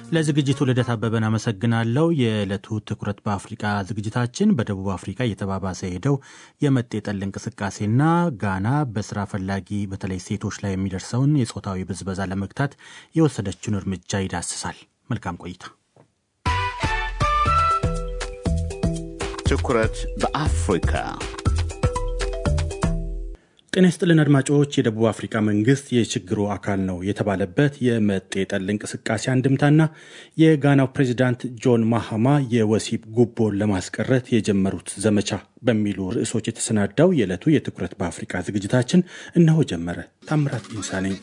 ለዝግጅቱ ልደት አበበን አመሰግናለሁ። የዕለቱ ትኩረት በአፍሪቃ ዝግጅታችን በደቡብ አፍሪካ እየተባባሰ ሄደው የመጤ ጠል እንቅስቃሴና ጋና በስራ ፈላጊ በተለይ ሴቶች ላይ የሚደርሰውን የጾታዊ ብዝበዛ ለመግታት የወሰደችውን እርምጃ ይዳስሳል። መልካም ቆይታ። ትኩረት በአፍሪካ ጤና ይስጥልን አድማጮች። የደቡብ አፍሪካ መንግስት የችግሩ አካል ነው የተባለበት የመጤ ጠል እንቅስቃሴ አንድምታና የጋናው ፕሬዚዳንት ጆን ማሃማ የወሲብ ጉቦን ለማስቀረት የጀመሩት ዘመቻ በሚሉ ርዕሶች የተሰናዳው የዕለቱ የትኩረት በአፍሪካ ዝግጅታችን እነሆ ጀመረ። ታምራት ኢንሳ ነኝ።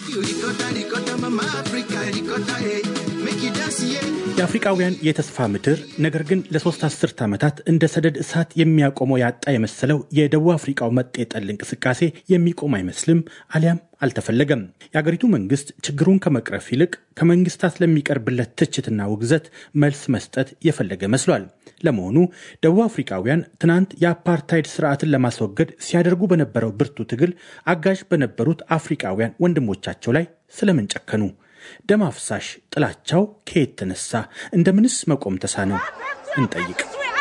የአፍሪቃውያን የተስፋ ምድር ነገር ግን ለሶስት አስርት ዓመታት እንደ ሰደድ እሳት የሚያቆመው ያጣ የመሰለው የደቡብ አፍሪቃው መጤ ጠል እንቅስቃሴ የሚቆም አይመስልም፣ አሊያም አልተፈለገም። የአገሪቱ መንግስት ችግሩን ከመቅረፍ ይልቅ ከመንግስታት ለሚቀርብለት ትችትና ውግዘት መልስ መስጠት የፈለገ መስሏል። ለመሆኑ ደቡብ አፍሪካውያን ትናንት የአፓርታይድ ስርዓትን ለማስወገድ ሲያደርጉ በነበረው ብርቱ ትግል አጋዥ በነበሩት አፍሪካውያን ወንድሞቻቸው ላይ ስለምን ጨከኑ? ደም አፍሳሽ ጥላቻው ከየት ተነሳ? እንደምንስ መቆም ተሳነው? እንጠይቅ።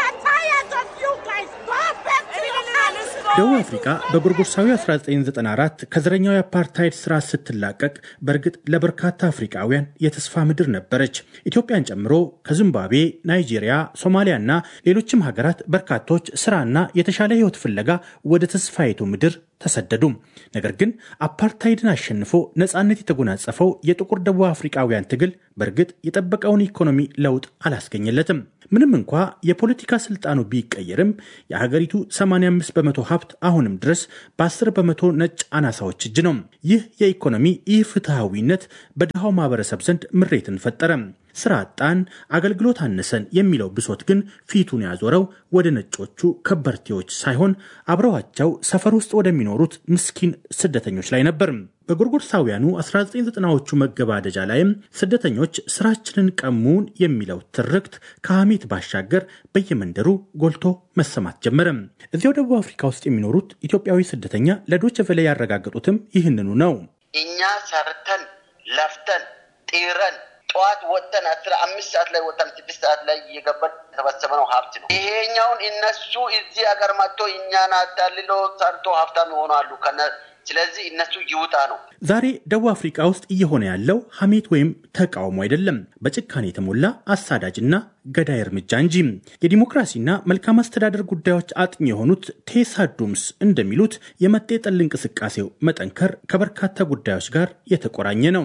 ደቡብ አፍሪካ በጎርጎርሳዊ 1994 ከዘረኛው የአፓርታይድ ስርዓት ስትላቀቅ በእርግጥ ለበርካታ አፍሪካውያን የተስፋ ምድር ነበረች። ኢትዮጵያን ጨምሮ ከዚምባብዌ፣ ናይጄሪያ፣ ሶማሊያና ሌሎችም ሀገራት በርካቶች ስራና የተሻለ ህይወት ፍለጋ ወደ ተስፋይቱ ምድር ተሰደዱ። ነገር ግን አፓርታይድን አሸንፎ ነፃነት የተጎናጸፈው የጥቁር ደቡብ አፍሪካውያን ትግል በእርግጥ የጠበቀውን ኢኮኖሚ ለውጥ አላስገኘለትም። ምንም እንኳ የፖለቲካ ስልጣኑ ቢቀየርም የሀገሪቱ 85 በመቶ ሀብት አሁንም ድረስ በ10 በመቶ ነጭ አናሳዎች እጅ ነው። ይህ የኢኮኖሚ ኢፍትሐዊነት በድሃው ማህበረሰብ ዘንድ ምሬትን ፈጠረ። ስራ አጣን፣ አገልግሎት አነሰን የሚለው ብሶት ግን ፊቱን ያዞረው ወደ ነጮቹ ከበርቴዎች ሳይሆን አብረዋቸው ሰፈር ውስጥ ወደሚኖሩት ምስኪን ስደተኞች ላይ ነበር። በጎርጎርሳውያኑ 1990ዎቹ መገባደጃ ላይም ስደተኞች ስራችንን ቀሙን የሚለው ትርክት ከሐሜት ባሻገር በየመንደሩ ጎልቶ መሰማት ጀመረ። እዚያው ደቡብ አፍሪካ ውስጥ የሚኖሩት ኢትዮጵያዊ ስደተኛ ለዶይቼ ቬለ ያረጋገጡትም ይህንኑ ነው። እኛ ሰርተን ለፍተን ጢረን ጠዋት ወጥተን አስራ አምስት ሰዓት ላይ ወጥተን ስድስት ሰዓት ላይ እየገባን የተሰበሰበነው ሀብት ነው። ይሄኛውን እነሱ እዚህ ሀገር መጥቶ እኛን አታልሎ ሰርቶ ሀብታም ይሆናሉ። ስለዚህ እነሱ ይውጣ ነው። ዛሬ ደቡብ አፍሪካ ውስጥ እየሆነ ያለው ሐሜት ወይም ተቃውሞ አይደለም፣ በጭካኔ የተሞላ አሳዳጅና ገዳይ እርምጃ እንጂ። የዲሞክራሲና መልካም አስተዳደር ጉዳዮች አጥኚ የሆኑት ቴሳ ዱምስ እንደሚሉት የመጤ ጠል እንቅስቃሴው መጠንከር ከበርካታ ጉዳዮች ጋር የተቆራኘ ነው።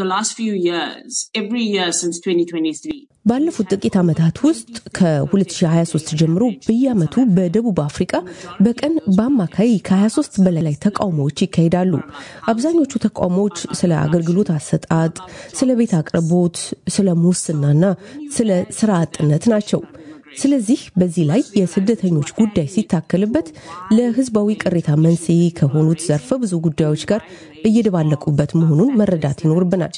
ባለፉት ጥቂት ዓመታት ውስጥ ከ2023 ጀምሮ በየዓመቱ በደቡብ አፍሪካ በቀን በአማካይ ከ23 በላይ ተቃውሞዎች ይካሄዳሉ። አብዛኞቹ ተቃውሞዎች ስለ አገልግሎት አሰጣጥ፣ ስለ ቤት አቅርቦት፣ ስለ ሙስናና ስለ ስራ አጥነት ናቸው። ስለዚህ በዚህ ላይ የስደተኞች ጉዳይ ሲታከልበት ለሕዝባዊ ቅሬታ መንስኤ ከሆኑት ዘርፈ ብዙ ጉዳዮች ጋር እየደባለቁበት መሆኑን መረዳት ይኖርብናል።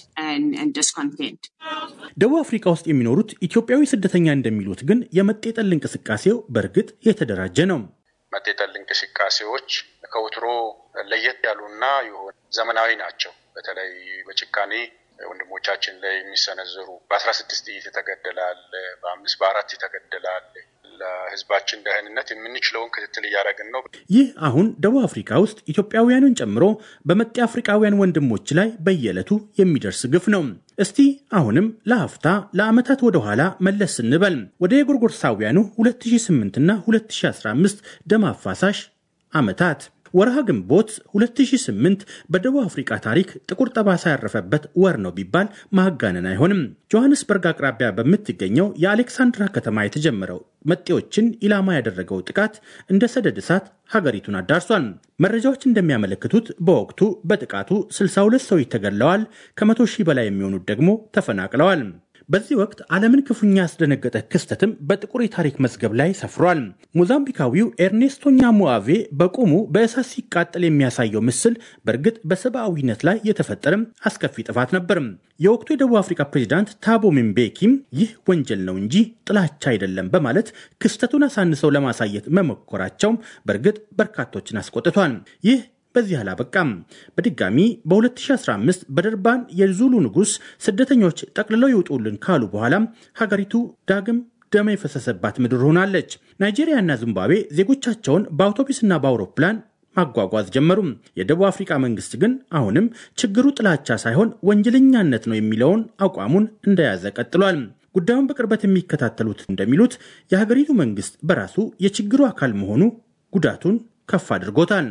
ደቡብ አፍሪካ ውስጥ የሚኖሩት ኢትዮጵያዊ ስደተኛ እንደሚሉት ግን የመጤ ጠል እንቅስቃሴው በእርግጥ የተደራጀ ነው። መጤ ጠል እንቅስቃሴዎች ከወትሮ ለየት ያሉና የሆነ ዘመናዊ ናቸው። በተለይ በጭካኔ ወንድሞቻችን ላይ የሚሰነዘሩ በአስራ ስድስት ጥይት የተገደላል፣ በአምስት በአራት የተገደላል። ለህዝባችን ደህንነት የምንችለውን ክትትል እያደረግን ነው። ይህ አሁን ደቡብ አፍሪካ ውስጥ ኢትዮጵያውያንን ጨምሮ በመጤ አፍሪካውያን ወንድሞች ላይ በየዕለቱ የሚደርስ ግፍ ነው። እስቲ አሁንም ለሀፍታ ለዓመታት ወደ ኋላ መለስ ስንበል ወደ የጎርጎርሳውያኑ 2008 እና 2015 ደም አፋሳሽ ዓመታት ወርሃ ግንቦት 2008 በደቡብ አፍሪካ ታሪክ ጥቁር ጠባሳ ያረፈበት ወር ነው ቢባል ማጋነን አይሆንም። ጆሐንስበርግ አቅራቢያ በምትገኘው የአሌክሳንድራ ከተማ የተጀመረው መጤዎችን ኢላማ ያደረገው ጥቃት እንደ ሰደድ እሳት ሀገሪቱን አዳርሷል። መረጃዎች እንደሚያመለክቱት በወቅቱ በጥቃቱ 62 ሰዎች ተገድለዋል። ከመቶ ሺህ በላይ የሚሆኑት ደግሞ ተፈናቅለዋል። በዚህ ወቅት ዓለምን ክፉኛ ያስደነገጠ ክስተትም በጥቁር የታሪክ መዝገብ ላይ ሰፍሯል። ሞዛምቢካዊው ኤርኔስቶ ኛሙአቬ በቁሙ በእሳት ሲቃጠል የሚያሳየው ምስል በእርግጥ በሰብአዊነት ላይ የተፈጠረም አስከፊ ጥፋት ነበር። የወቅቱ የደቡብ አፍሪካ ፕሬዚዳንት ታቦ ምቤኪም ይህ ወንጀል ነው እንጂ ጥላቻ አይደለም በማለት ክስተቱን አሳንሰው ለማሳየት መሞከራቸው በእርግጥ በርካቶችን አስቆጥቷል። ይህ በዚህ አላበቃም። በድጋሚ በ2015 በደርባን የዙሉ ንጉሥ ስደተኞች ጠቅልለው ይውጡልን ካሉ በኋላም ሀገሪቱ ዳግም ደም የፈሰሰባት ምድር ሆናለች። ናይጄሪያና ዚምባብዌ ዜጎቻቸውን በአውቶቡስና በአውሮፕላን ማጓጓዝ ጀመሩም። የደቡብ አፍሪካ መንግስት ግን አሁንም ችግሩ ጥላቻ ሳይሆን ወንጀለኛነት ነው የሚለውን አቋሙን እንደያዘ ቀጥሏል። ጉዳዩን በቅርበት የሚከታተሉት እንደሚሉት የሀገሪቱ መንግስት በራሱ የችግሩ አካል መሆኑ ጉዳቱን ከፍ አድርጎታል።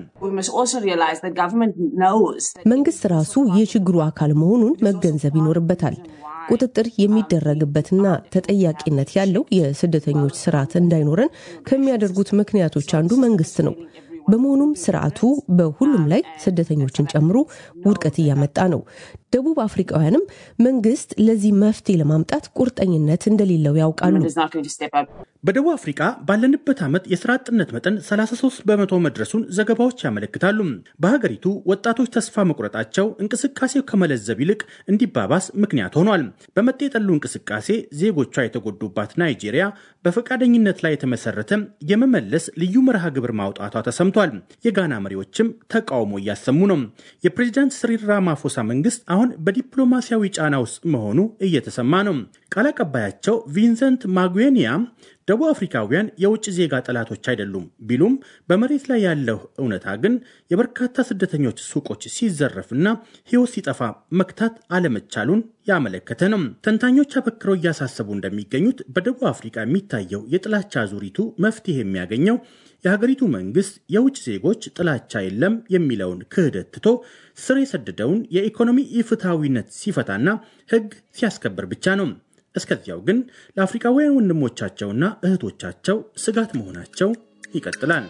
መንግስት ራሱ የችግሩ አካል መሆኑን መገንዘብ ይኖርበታል። ቁጥጥር የሚደረግበትና ተጠያቂነት ያለው የስደተኞች ስርዓት እንዳይኖረን ከሚያደርጉት ምክንያቶች አንዱ መንግስት ነው። በመሆኑም ስርዓቱ በሁሉም ላይ ስደተኞችን ጨምሮ ውድቀት እያመጣ ነው። ደቡብ አፍሪካውያንም መንግስት ለዚህ መፍትሄ ለማምጣት ቁርጠኝነት እንደሌለው ያውቃሉ። በደቡብ አፍሪካ ባለንበት ዓመት የስራ አጥነት መጠን 33 በመቶ መድረሱን ዘገባዎች ያመለክታሉ። በሀገሪቱ ወጣቶች ተስፋ መቁረጣቸው እንቅስቃሴው ከመለዘብ ይልቅ እንዲባባስ ምክንያት ሆኗል። በመጤ የጠሉ እንቅስቃሴ ዜጎቿ የተጎዱባት ናይጄሪያ በፈቃደኝነት ላይ የተመሰረተ የመመለስ ልዩ መርሃ ግብር ማውጣቷ ተሰምቷል። የጋና መሪዎችም ተቃውሞ እያሰሙ ነው። የፕሬዚዳንት ስሪል ራማፎሳ መንግስት አሁን በዲፕሎማሲያዊ ጫና ውስጥ መሆኑ እየተሰማ ነው። ቃል አቀባያቸው ቪንሰንት ማጉዌኒያ ደቡብ አፍሪካውያን የውጭ ዜጋ ጠላቶች አይደሉም ቢሉም በመሬት ላይ ያለው እውነታ ግን የበርካታ ስደተኞች ሱቆች ሲዘረፍና ሕይወት ሲጠፋ መክታት አለመቻሉን ያመለከተ ነው። ተንታኞች አበክረው እያሳሰቡ እንደሚገኙት በደቡብ አፍሪካ የሚታየው የጥላቻ ዙሪቱ መፍትሄ የሚያገኘው የሀገሪቱ መንግስት የውጭ ዜጎች ጥላቻ የለም የሚለውን ክህደት ትቶ ስር የሰደደውን የኢኮኖሚ ኢፍትሐዊነት ሲፈታና ሕግ ሲያስከብር ብቻ ነው። እስከዚያው ግን ለአፍሪካውያን ወንድሞቻቸውና እህቶቻቸው ስጋት መሆናቸው ይቀጥላል።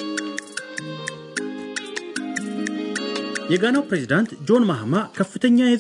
የጋናው ፕሬዚዳንት ጆን ማህማ ከፍተኛ